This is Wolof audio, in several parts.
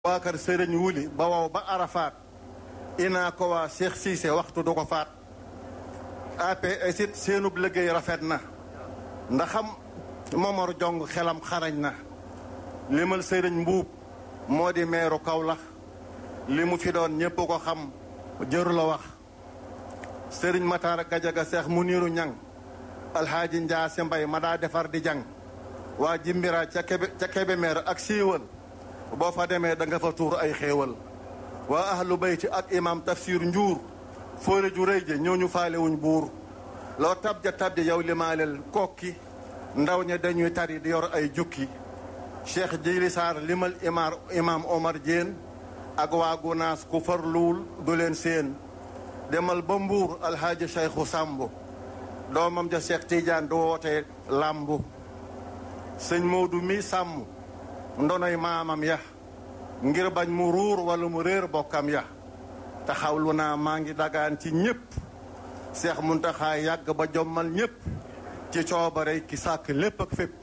waa kër sëriñ wuli ba wow ba arafaat inaa ko waa Cheikh Cissé waxtu du ko faat APS it seenub liggéey rafet na ndaxam Momar Jong xelam xarañ na limal sëriñ mbuub moo di meeru Kawlax li mu fi doon ñépp ko xam jëru la wax sëriñ Matar Gajaga Seex mu niiru ñang alxaaji Njaase Mbay ma daa defar di jàng waa jimbira ca kebe ca Kébémer ak siiwal boo fa demee da nga fa tuur ay xéewal waa ahlu bayti ak imam tafsir njuur fóore ju rëy ja ñooñu faalewuñ buur loo tab ja tab ja yow limaaleel kokki ndaw ña dañuy tari di yor ay jukki cheikh jili saar limal imar imam omar Diène ak waa gunaas ku farluwul du leen seen demal ba mbuur alhaaji cheikhu sàmb doomam ja cheikh tidiane du woote làmbu sëñ Moodu mi sàmm ndonoy maamam ya ngir bañ mu ruur wala mu réer bokkam ya taxawlu naa maa ngi dagaan ci ñépp seex muntaxaa yàgg ba jommal ñépp ci coobare ki sàkk lépp ak fépp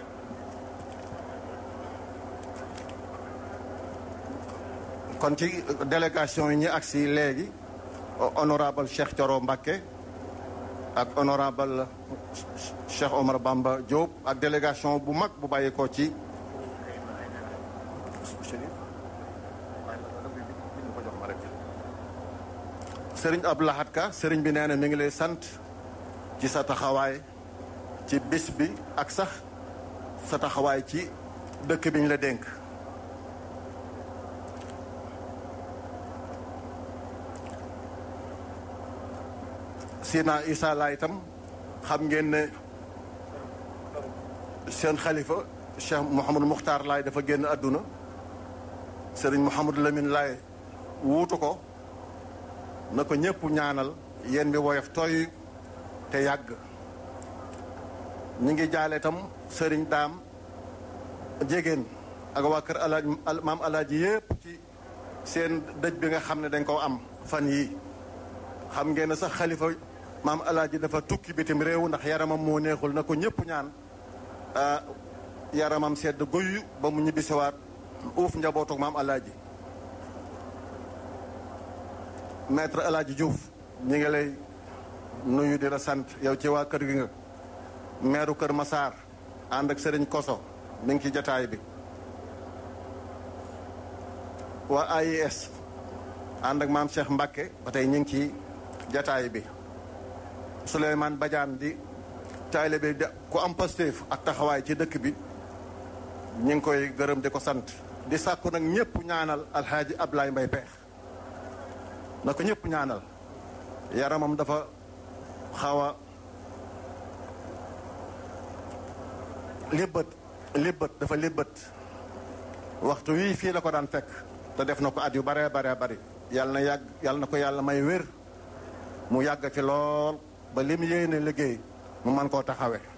kon ci délégation yi ñu agsi léegi honorable Cheikh Thioro Mbacké ak honorable Cheikh Omar Bamba Diop ak délégation bu mag bu bàyyi ko ci sëriñ Abdou Lahad Ka sëriñ bi nee na mi ngi lay sant ci sa taxawaay ci bis bi ak sax sa taxawaay ci dëkk bi ñu la dénk Sina Issa Laay itam xam ngeen ne seen xalifa Cheikh Mouhamadou Mukhtar Laay dafa génn àdduna sëriñ Mouhamadou Lamine Laay wuutu ko na ko ñëpp ñaanal yéen bi woyof tooy te yàgg ñi ngi jaale itam sëriñ daam jégéen ak waa kër alaaj maam alaaji yépp ci seen dëj bi nga xam ne dañ koo am fan yii xam ngeen ne sax xalifa maam alaaji dafa tukki bitim réew ndax yaramam moo neexul na ko ñëpp ñaan yaramam sedd guyu ba mu ñibbisiwaat uuf njabootu maam alaaji maître alaaji Diouf ñi ngi lay nuyu di la sant yow ci waa kër gi nga meeru kër Masaar ànd ak sëriñ Koso mi ngi ci jataay bi waa AIS ànd ak maam Cheikh Mbacké ba tey ñu ngi ci jataay bi Souleymane Badiane di taalibe bi ku am Pastef ak taxawaay ci dëkk bi ñu ngi koy gërëm di ko sant di sàkku nag ñëpp ñaanal alxaaji Ablaye Mbay Peex na ko ñëpp ñaanal yaramam dafa xaw a libbët libbët dafa libbët waxtu wii fii la ko daan fekk te def na ko at yu bare bare bari yàlla na yàgg yàlla na ko yàlla may wér mu yàgg fi lool ba lim yéene liggéey mu man koo taxawe